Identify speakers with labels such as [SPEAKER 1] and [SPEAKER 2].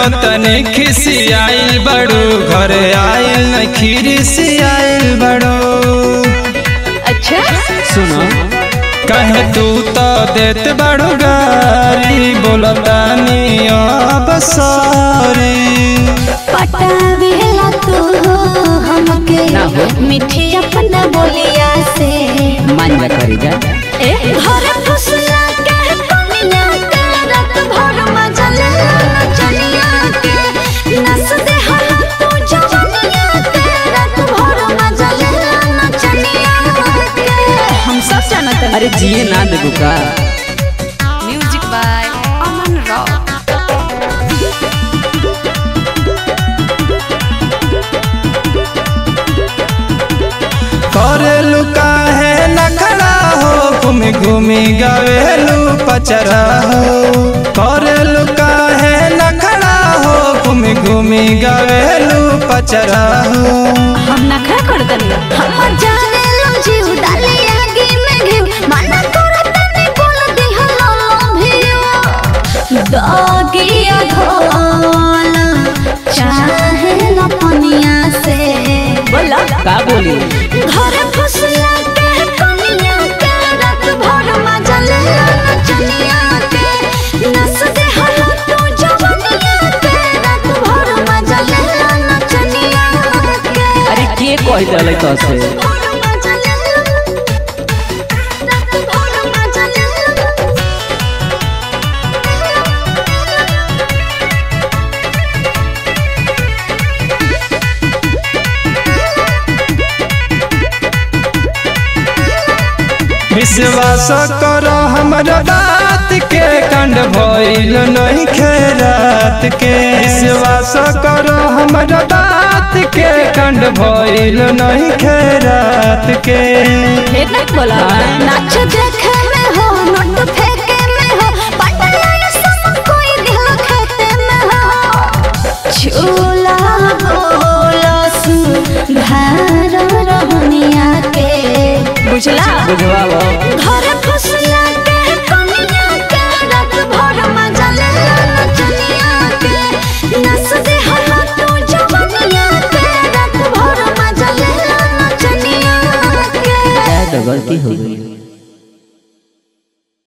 [SPEAKER 1] तनी खिसियाइल बड़ू घर आइल न खिरिसियाइल बड़ू
[SPEAKER 2] अच्छा
[SPEAKER 3] सुनो
[SPEAKER 1] कहे तू तो देत बड़ू गारी बोलतानी अब सॉरी
[SPEAKER 2] पटावेला तू हमके
[SPEAKER 3] ना हो।
[SPEAKER 2] मीठी अपना बोलिया से
[SPEAKER 3] मान जा करी जा
[SPEAKER 2] घर फुसला के कनिया के रात भर मजा ले नचनिया के नस दे हम तू जवनिया के रात भर मजा ले नचनिया के हम सब जानत
[SPEAKER 3] अरे जिए ना देबू का
[SPEAKER 2] म्यूजिक बाय अमन रॉक
[SPEAKER 1] करेलू काहे न खड़ा हो घूमी घूमी गावेलू पचरा हो करेलू काहे न खड़ा हो घूमी घूमी गावेलू पचरा हो
[SPEAKER 2] हम नखरा कर दलिया हम जाने लो जीव डाले आगे में घिव मना करत नहीं बोल दी हम भी दागिया धोल चाहे न पनिया से बोला
[SPEAKER 3] का बोली
[SPEAKER 2] घर फुसला के कनिया के रात भर मजा ले नचनिया के नस दे हम तू जवनिया के रात भर मजा ले नचनिया के
[SPEAKER 3] अरे के कह दले तो से
[SPEAKER 1] विश्वास करो हमरा बात के कंड भइल नहीं खेरात के विश्वास करो हमरा बात के कंड भइल नहीं खेरात के
[SPEAKER 2] नाच देखे में हो नोट फेंके में हो पटना सब कोई दिल खेते में हो झूला बोला सु भार रहनिया के बुझला
[SPEAKER 3] बुझवाओ
[SPEAKER 2] घर फुसला के कनिया के रात भर मजा ले नचनिया के नस दे हम तू जवनिया के रात भर मजा ले नचनिया के
[SPEAKER 3] शायद गलती हो गई